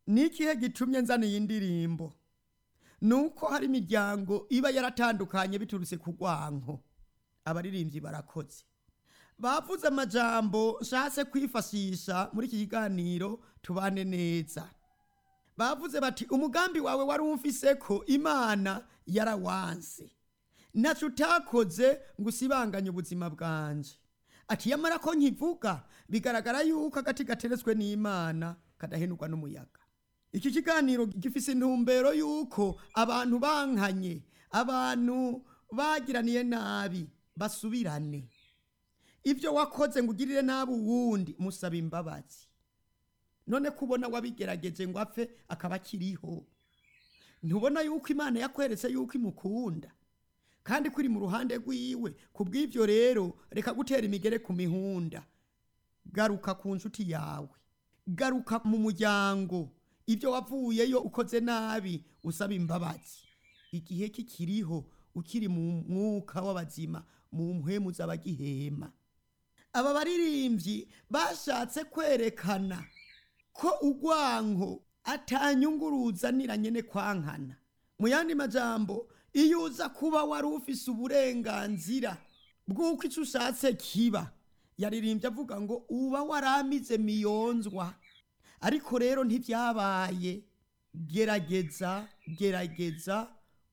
ni ikihe gitumye nzana iyi ndirimbo ni uko hari imiryango iba yaratandukanye biturutse ku rwanko abaririmbyi barakoze bavuze amajambo nshatse kwifashisha muri iki kiganiro tubane neza bavuze bati umugambi wawe wari umfise ko imana yarawanse ntacyo utakoze ngo usibanganye ubuzima bwanje ati yamara ko nkivuga bigaragara yuko agati gateretswe n'imana kadahenurwa n'umuyaga iki kiganiro gifise intumbero yuko abantu bankanye abantu bagiraniye nabi basubirane ibyo wakoze ngo ugirire nabi uwundi musaba imbabazi none kubona wabigerageje ngo apfe akaba akiriho ntubona yuko imana yakweretse yuko imukunda kandi ko iri mu ruhande rwiwe ku bw'ibyo rero reka gutera imigere ku mihunda garuka ku nshuti yawe garuka mu muryango ibyo wavuyeyo ukoze nabi usaba imbabazi igihe kikiriho ukiri mu mwuka w'abazima mu mpwemu z'abagihema aba baririmbyi bashatse kwerekana ko urwanko atanyunguruza niranyene kwankana mu yandi majambo iyo uza kuba wari ufise uburenganzira bw'uko icyo ushatse kiba yaririmbye avuga ngo uba waramize miyonzwa ariko rero ntibyabaye gerageza gerageza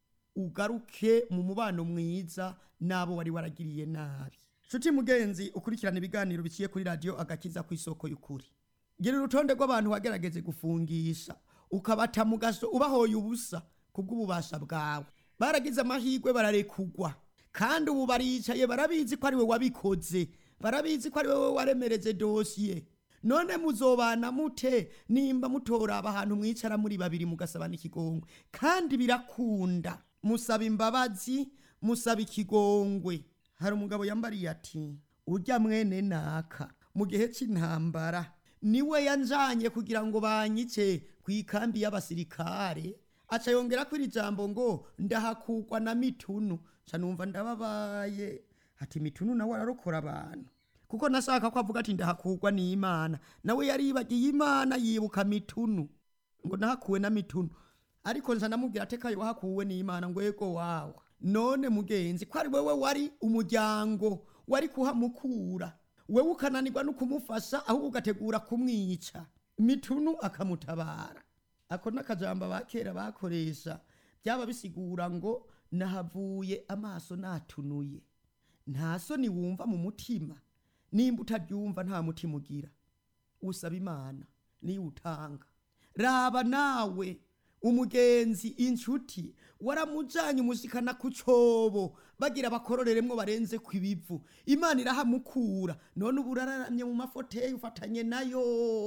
ugaruke mu mubano mwiza n'abo wari waragiriye nabi nshuti mugenzi ukurikirana ibiganiro biciye kuri radiyo agakiza ku isoko y'ukuri gira urutonde rw'abantu wagerageze gufungisha ukabata mu gaso ubahoye ubusa kubw'ububasha bwawe baragize amahirwe bararekugwa kandi ubu baricaye barabizi ko ari we wabikoze barabizi ko ari wowe waremereje dosiye none muzobana mute nimba mutoraba ahantu mwicara muri babiri mugasabana ikigongwe kandi birakunda musaba imbabazi musaba ikigongwe hari umugabo yambariye ati urya mwene naka mu gihe cy'intambara niwe yanjanye kugira ngo banyice ku ikambi y'abasirikare aca yongera ko iri jambo ngo ndahakugwa na mitunu nca numva ndababaye ati mitunu nawe ararokora abantu kuko nashaka ko avuga ati ndahakugwa n'imana nawe yaribagiye imana yibuka mitunu ngo nahakuwe na mitunu ariko nza ndamubwira ati kayo wahakuwe n'imana ngo yego wawe none mugenzi ko ari wewe wari umuryango wari kuhamukura wewe ukananirwa no kumufasha ahubwo ugategura kumwica mitunu akamutabara ako n'akajambo abakera bakoresha byaba bisigura ngo nahavuye amaso natunuye nta soni wumva mu mutima nimba utabyumva nta mutima ugira usaba imana niyo utanga raba nawe umugenzi inshuti waramujanye umushikana ku cobo bagira bakororeremwo barenze ku ibivu imana irahamukura none ubu uraramye mu mafoteyi ufatanye nayo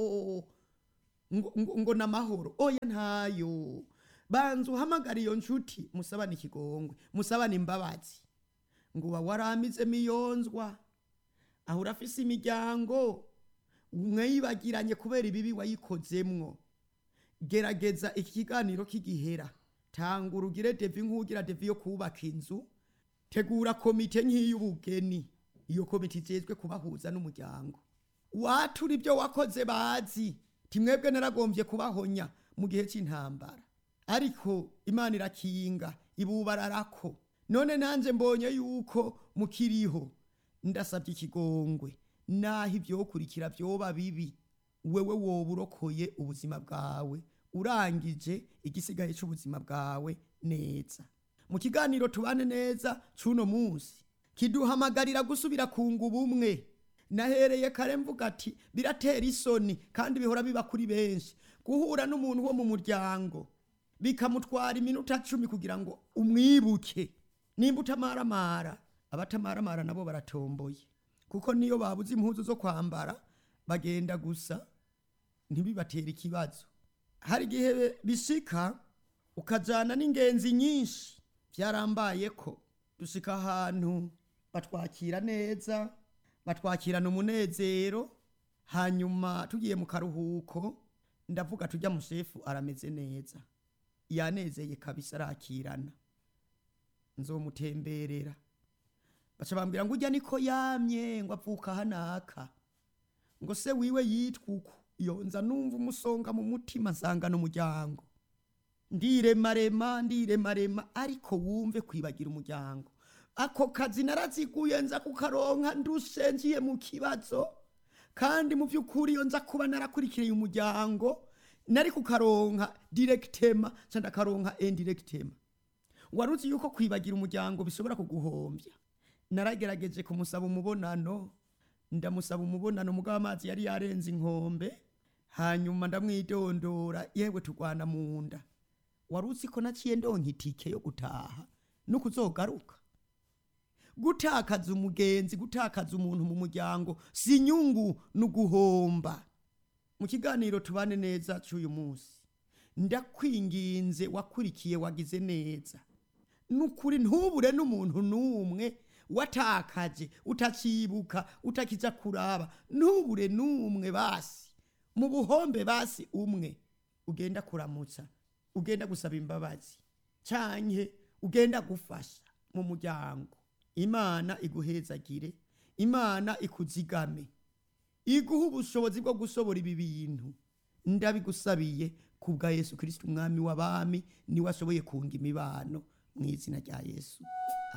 ngo, ngo, ngo namahoro oya ntayo banza uhamagara iyo nshuti musabane ikigongwe musabane imbabazi ngo uba waramize miyonzwa aho urafise imiryango mwayibagiranye kubera ibibi wayikozemwo gerageza iki kiganiro k'igihera tanga urugire devi nk'ugira devi yo kubaka inzu tegura komite nk'iy'ubugeni iyo komite ijejwe kubahuza n'umuryango watura ibyo wakoze bazi timwebwe naragombye kubahonya mu gihe cy'intambara ariko imana irakinga ibubararako none nanjye mbonye yuko mukiriho ndasabye ikigongwe naho ibyokurikira byoba bibi wewe woba urokoye ubuzima bwawe urangije igisigaye cy'ubuzima bwawe neza mu kiganiro tubane neza cy'uno munsi kiduhamagarira gusubira kunga ubumwe nahereye kare mvuga ati biratera isoni kandi bihora biba kuri benshi guhura n'umuntu wo mu muryango bikamutwara iminota cumi kugira ngo umwibuke nimba utamaramara abatamaramara nabo baratomboye kuko niyo babuze impuzu zo kwambara bagenda gusa ntibibatere ikibazo hari igihe bishika ukajyana n'ingenzi nyinshi byarambaye ko dushika ahantu batwakira neza batwakirana umunezero hanyuma tugiye mu karuhuko ndavuga tujya mushefu arameze neza yanezeye kabisa arakirana nzomutemberera baca bambwira ngo ujya niko yamye ngo apfuka hanaka ngo se wiwe yitwa uko yonza numva umusonga mu mutima nsanga n'umuryango ndiremarema ndiremarema ariko wumve kwibagira umuryango ako kazi naraziguye nza kukaronka ndushe ngiye mu kibazo kandi mu by'ukuri iyo nza kuba narakurikiriye umuryango nari kukaronka direkitema nca ndakaronka indirekitema wari uzi yuko kwibagira umuryango bishobora kuguhombya naragerageje kumusaba umubonano ndamusaba umubonano mugabo amazi yari yarenze inkombe hanyuma ndamwidondora yewe turwana mu nda wari uzi ko naciye ndonka itike yo gutaha no kuzogaruka gutakaza umugenzi gutakaza umuntu mu muryango si inyungu ni uguhomba mu kiganiro tubane neza cy'uyu munsi ndakwinginze wakurikiye wagize neza nukuri ntubure n'umuntu n'umwe watakaje utacibuka utakiza kuraba ntubure n'umwe basi mu buhombe basi umwe ugenda kuramutsa ugenda gusaba imbabazi canke ugenda gufasha mu muryango imana iguhezagire imana ikuzigame iguha ubushobozi bwo gusobora ibi bintu ndabigusabiye ku bwa yesu kirisiti umwami w'abami niwe ashoboye kunga imibano mu izina rya yesu